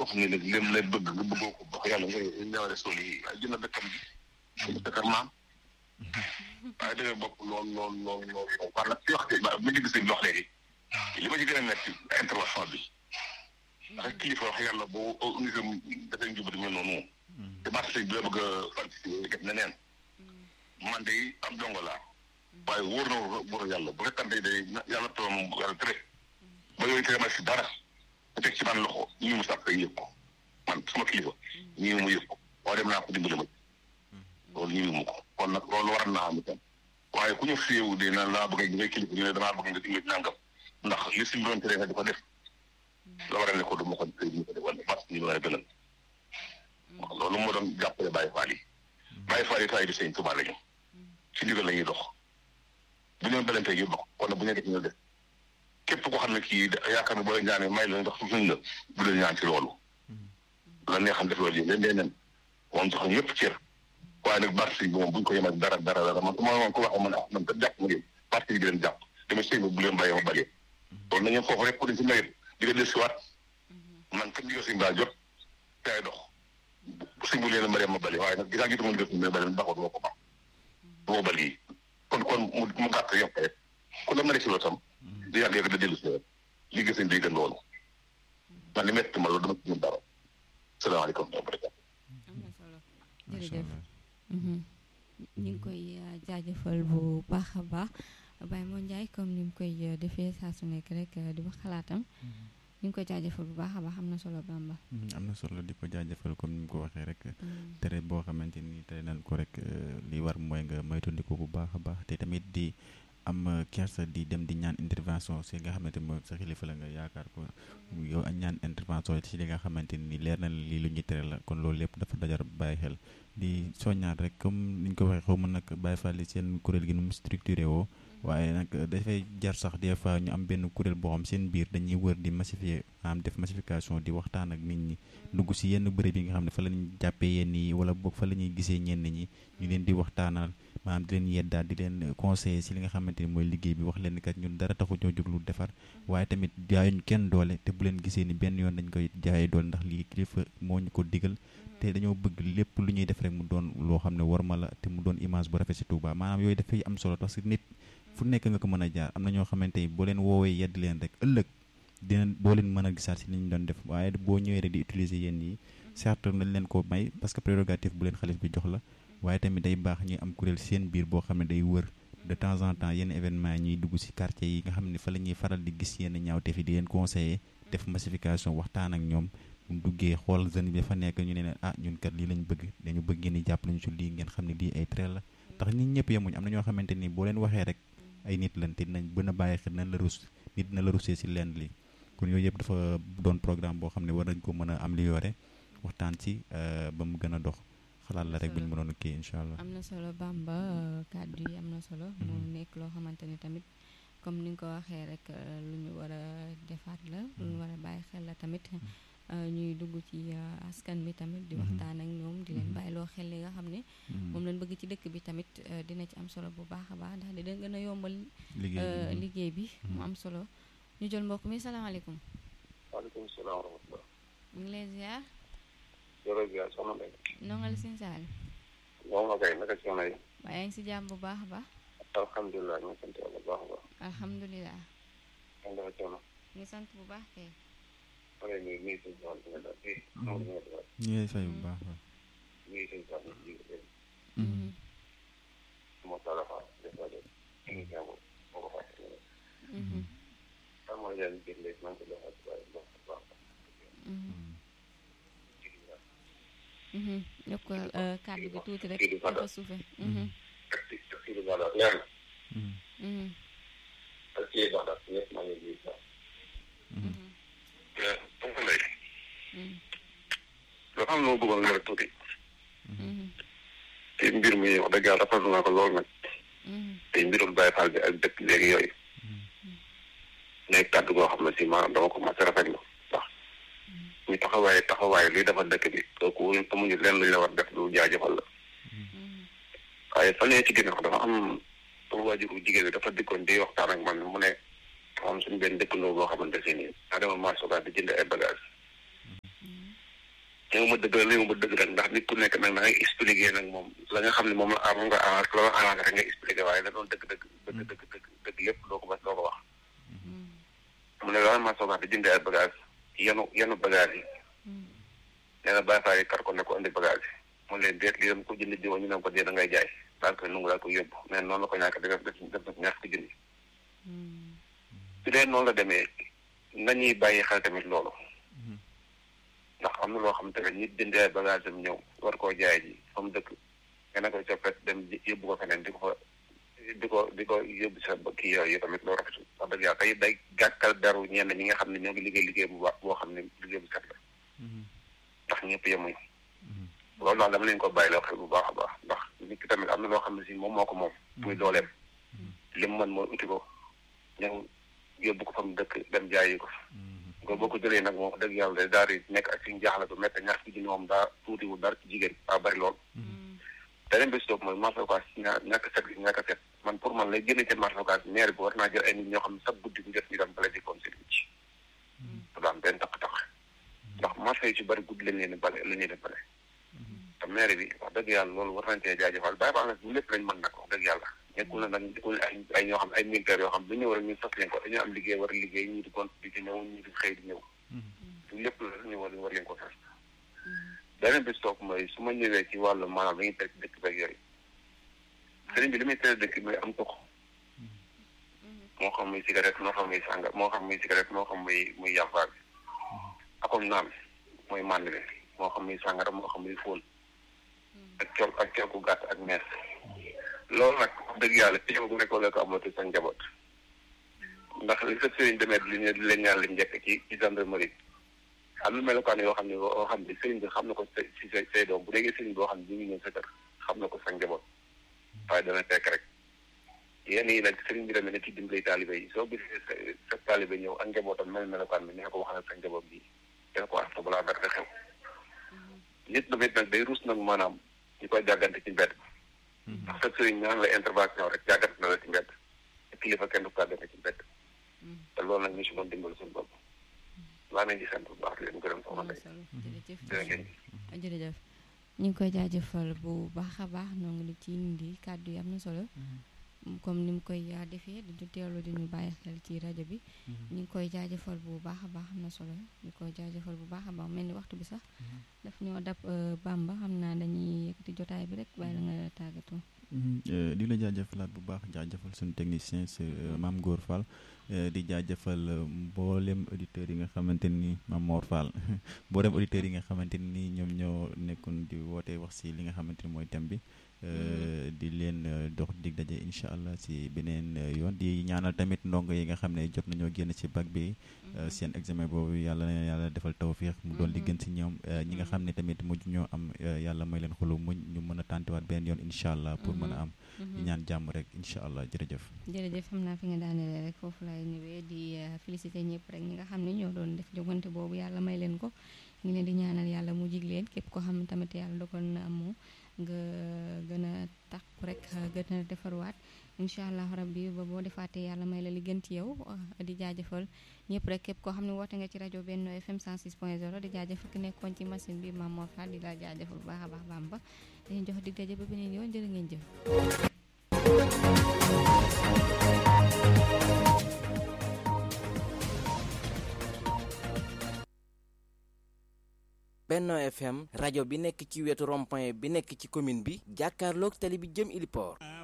koo xam ne nag lim lay bëgg nga bëggoo ko wax yàlla ngay ñëwale sool yi waaye jënd dëkkam bi jënd dëkkam maam waaye dëgg bopp lool lool lool lool lool par la ci wax ba ma dégg sëñ bi wax léegi li ma ci gën a metti intervention bi ndax kilifa wax yàlla boo unisam dafay njubati mel noonu te baat sëñ bi la bëgg a participer def na neen man de am dongo laa waaye wóor na wóor yàlla bu fekkante day yàlla toom yàlla tere ba yooyu tere ma si dara te teg ci man loxo ñii mu sàkk yëg ko man sama kilifa ñii mu yëg ko waaye dem naa ko dimbali ma loolu ñii mu ko kon nag loolu war naa am itam waaye ku ñu fiyewu de na laa bëgg ngay kilifa ñu ne damaa bëgg nga dimbali nangam ndax li si doon tere nga di ko def la war a ne ko du ma ko tey ñu ko def wala parce que ñu war a gënal loolu moo doon jàppale Baye Fall yi Baye Fall yi taay di sëñ Tuubaa lañu ci ndigal la ñuy dox bu ñu belante yi bokk wala bu ñu def ñu def képp koo xam ne kii yaakaar ne boo leen ñaanee may la ndax suñ la bu leen ñaan ci loolu la nee xam def loolu yi leen dee nen moom jox ñu yëpp cër waaye nag parti bi moom bu ñu ko yemal dara dara dara man ma moom ko wax man ah man kat jàpp ma ngeen parti bi di leen jàpp dama sëy bu leen bàyyee ma balee loolu nañu foofu rek ku ne si nawet di nga dellusiwaat man kat ndigal sëñ baa jot tay dox sëñ bu leen bàyyee ma balee waaye nag gisaa gitu ma ndigal sëñ baa balee baaxoo du ma ko baax du ma bal yi kon kon mu mu gàtt yokk rek ku la ma si loolu tam di yàgg yàgg da dellu si li gis nañ day gën loolu man li metti ma loolu dama ci mën dara salaamaaleykum wa rahmatulah. am na solo jërëjëf ñu ngi koy jaajëfal bu baax a baax Baye Mo Ndiaye comme ni mu koy defee saa su nekk rek di wax xalaatam ñu ngi koy jaajëfal bu baax a baax am na solo Bamba. am na solo di ko jaajëfal comme ni mu ko waxee rek tere boo xamante ni tere nañ ko rek li war mooy nga moytandiku bu baax a baax te tamit di am kersa di dem di ñaan intervention si nga xamante mooy sa xilifa la nga yaakaar ko yow a ñaan intervention ci li nga xamante ni leer na lii lu ñuy tere la kon loolu lépp dafa dajar bàyyi xel di soññaat rek comme ni ñu ko waxee xaw ma nag bàyyi fàlli seen kuréel gi nu mu structuré woo waaye nag dafay jar sax des fois ñu am benn kuréel boo xam seen biir dañuy wër di massifier am def massification di waxtaan ak nit ñi dugg si yenn bërëb yi nga xam ne fa la ñuy jàppee yenn yi wala boog fa la ñuy gisee ñenn ñi ñu leen di waxtaanal maanaam di leen yeddaat di leen conseiller si li nga xamante ni mooy liggéey bi wax leen kat ñun dara taxu ñoo jóg lu defar waaye tamit jaayuñ kenn doole te bu leen gisee ni benn yoon dañ koy jaayee doole ndax lii kilifa moo ñu ko digal te dañoo bëgg lépp lu ñuy def rek mu doon loo xam ne war ma la te mu doon image bu rafet si Touba maanaam yooyu dafay am solo parce que nit fu nekk nga ko mën a jaar am na ñoo xamante ni boo leen woowee yedd leen rek ëllëg dina doo leen mën a gisaat si li ñu doon def waaye boo ñëwee rek di utiliser yenn yi certes nañ leen ko may parce que prérogative bu leen xalif bi jox la waaye tamit day baax ñuy am kuréel seen biir boo xam ne day wër de temps en temps yenn événement yi ñuy dugg si quartier yi nga xam ne fa la ñuy faral di gis yenn ñaawteef yi di leen conseiller def massification waxtaan ak ñoom bu duggee xool jeune bi fa nekk ñu ne leen ah ñun kat lii lañ bëgg dañu bëgg ngeen di jàpp lañu ci lii ngeen xam ne lii ay trait la ndax nit ñëpp yemuñ am na ñoo xamante ni boo leen waxee rek ay nit lan te dinañ gën a bàyyi xel nañ la rus nit dina la rusee si lenn li kon yooyu yëpp dafa doon programme boo xam ne war nañ ko mën a améliorer waxtaan ci ba mu gën a dox xalaat la rek bu ñu mënoon kii incha allah. am na solo Bamba kàddu yi am na solo. mu nekk loo xamante ni tamit comme ni nga ko waxee rek lu ñu war a defaat la. lu ñu war a bàyyi xel la tamit. ñuy dugg ci askan bi tamit di waxtaan ak ñoom di leen bàyyiloo xel li nga xam ne moom lañ bëgg ci dëkk bi tamit dina ci am solo bu baax a baax ndax dina gën a yombal liggéey bi mu am solo ñu jël mbokk mi salaamaaleykum waaleykum salaam wa rahmatulah ñu ngi lay ziar jërëjëf soxna Ndeye nongal sin saal moom la kay naka soxna yi waaye yaa ngi si jàmm bu baax a baax alhamdulilah ñu ngi sant yàlla bu baax a baax alhamdulilah ñu dafa coono ñu sant bu baax kay wala ñu ngi suñu soxla bi nga daal fii ñu ngi lay fay bu baax ñu ngi suñu soxla bi nga moo taala fa des fois de émission boobu moo ko fàtte xam mooy leen biir léegi maa ngi ko doxal ci waaye baax baax yokk kàddu gi tuuti rek dafa suufe kii di valeur leer na ak kii baax ñëpp maa ngi lii sax donc léegi loo xam ne moo bëggoon nga rek tuuti te mbir mi wax dëgg yàlla rafetlu naa ko lool nag te mbirum Baye Fall bi ak dëkk léegi yooyu nekk kàddu goo xam ne si maanaam dama ko mas a rafetlu ndax ñu taxawaay taxawaay luy defal dëkk bi kooku amuñu lenn luñ la war def lu jaajëfal la waaye fan yii ci ginnaaw dafa am sama waajuru jigéen bi dafa dikkoon di waxtaan ak man mu ne dafa am suñu benn dëkkandoo boo xamante si nii daa dema marché daal di jënd ay bagage ñëw ma dëgg la ñëw ma dëgg rek ndax nit ku nekk nag da ngay expliqué nag moom la nga xam ne moom la moom nga arrangé la nga arrangé rek nga expliqué waaye la doon dëgg dëgg dëgg dëgg dëgg dëgg lépp doo ko ba doo ko wax mu ne loolu ma soogaa di jëndee ay bagage yenu yenu bagage yi nee na bàyyi faa yi kar ko ne ko indi bagage yi mu leen déet lii dama ko jënd jiwo ñu ne ko dee da ngay jaay daal koy nungu daal ko yóbbu mais noonu la ko ñàkk def def def def ñaar fukki junni su dee noonu la demee nañuy bàyyi xel tamit loolu ndax am na loo xam tamit nit jëndee ay bagage am ñëw war koo jaay ji fa mu dëkk nga ne koy coppet dem yóbbu ko feneen di ko fa di ko di ko yóbbu sa kii yooyu tamit loolu rafetul wax dëgg yàlla tey day gàkkal daru ñenn ñi nga xam ne ñoo ngi liggéey liggéey bu baax boo xam ne liggéey bu set la ndax ñëpp yemuñ loolu daal dama leen ko bàyyi loo xel bu baax a baax ndax nit ki tamit am na loo xam ne si moom moo ko moom muy dooleem li mu mën mooy uti ko ñëw yóbbu ko fa mu dëkk dem jaayi ko nga boo ko jëlee nag moom dëgg yàlla daal di nekk ak suñu jaaxle bu métti ñaar ci junni moom daa tuutiwul dara ci jigéen daa bari lool beneen bés toog mooy marché occas ñaa ñàkk set gi ñàkk set man pour man lay génne ci marché occas maire bi war naa jël ay nit ñoo xam ne sax guddi bu jot ñu dem bale di kon seen ci du am benn taq-taq ndax marché yi ci bari guddi lañ leen di bale la ñuy di bale te maire bi wax dëgg yàlla loolu war nañ cee jaajëfal bàyyi baax nag bu lépp lañ mën nag wax dëgg yàlla nekkul na nag nekkul ay ay ñoo xam ay militaires yoo xam du ñëw rek ñu sas leen ko dañoo am liggéey war a liggéey ñii di compte di ci ñëw ñii di xëy di ñëw du lépp la ñu war war leen ko sas beneen bis toog mooy su ma ñëwee ci wàllu maanaam dañuy tere dëkk beeg yooyu sëriñ bi li muy tere dëkk bi mooy am tux moo xam muy cigarette moo xam muy sànga moo xam muy cigarette moo xam muy muy yàmbaa bi akom naan mooy mànd bi moo xam muy sàngara moo xam muy fóon ak col ak col ku gàtt ak mees loolu nag wax dëgg yàlla ci bu nekk wala ko amati sa njaboot ndax li sa sëriñ demee li ñu di leen ñaan li njëkk ci ci gendarmerie am na melokaan yoo xam ne yoo xam ne sëriñ bi xam na ko si say say doom bu déggee sëriñ boo xam ne ñu ngi ñëw sa kër xam na ko sa njaboot waaye dana fekk rek yenn yi nag sëriñ bi demee na ci dimbali taalibe yi soo gisee sa sa taalibe ñëw ak njabootam mel melokaan bi ne ko wax na sa njaboot bi dina ko wax sa balaa dara xew nit tamit nag day ruus nag maanaam ñu koy jàggante ci mbedd ndax sa sëriñ ñaan la intervention rek jàggante na la ci mbedd te kilifa kenn du kàggante ci mbedd te loolu nag ñu si doon dimbali suñu bopp laa nañ di sant bu baax di leen gërëm soxna Ndeye jërëjëf jërëjëf ñu ngi koy jaajëfal bu baax a baax noo ngi li ci indi kàddu yi am na solo comme ni mu koy defee di teewlu di ñu bàyyi xel ci rajo bi ñu ngi koy jaajëfal bu baax a baax am na solo ñu koy jaajëfal bu baax a baax mel ni waxtu bi sax daf ñoo dab Bamba xam naa dañuy yëkkati jotaay bi rek bàyyi la nga tàggatoo di la jaajëfalaat bu baax jaajëfal suñu technicien si Mame Gor Fall di jaajëfal mboolem auditeurs yi nga xamante ni Mame Mor Fall mboolem auditeurs yi nga xamante ni ñoom ñoo nekkoon di woote wax si li nga xamante ni mooy thème bi di leen dox dig daje incha allah si beneen yoon di ñaanal tamit ndongo yi nga xam ne jot nañoo génn ci bac bi seen examen boobu yàlla na yàlla defal tawfiix mu doon li gën si ñoom ñi nga xam ne tamit mujj ñoo am yàlla may leen xolu muñ ñu mën a tàntiwaat beneen yoon incha allah pour mën a am di ñaan jàmm rek incha allah jërëjëf jërëjëf xam naa fi nga daanelee rek foofu laay ñëwee di félicité ñëpp rek ñi nga xam ne ñoo doon def jogante boobu yàlla may leen ko ngi leen di ñaanal yàlla mu jig leen képp ko xam tamit yàlla dogal na amoo nga gën a takku rek gën a defarwaat incha allah rabbi ba boo defaatee yàlla may la li gën ci yow di jaajëfal ñëpp rek képp koo xam ne woote nga ci rajo Benno FM 106.0 di jaajëfal ki nekkoon ci machine bi Mame Mor Fall di la jaajëfal bu baax a baax Bamba dañuy jox dig daje ba beneen yoon jërë ngeen jëf. Benno FM rajo bi nekk ci wetu rond-point bi nekk ci commune bi jàkkaarloog tali bi jëm Iliport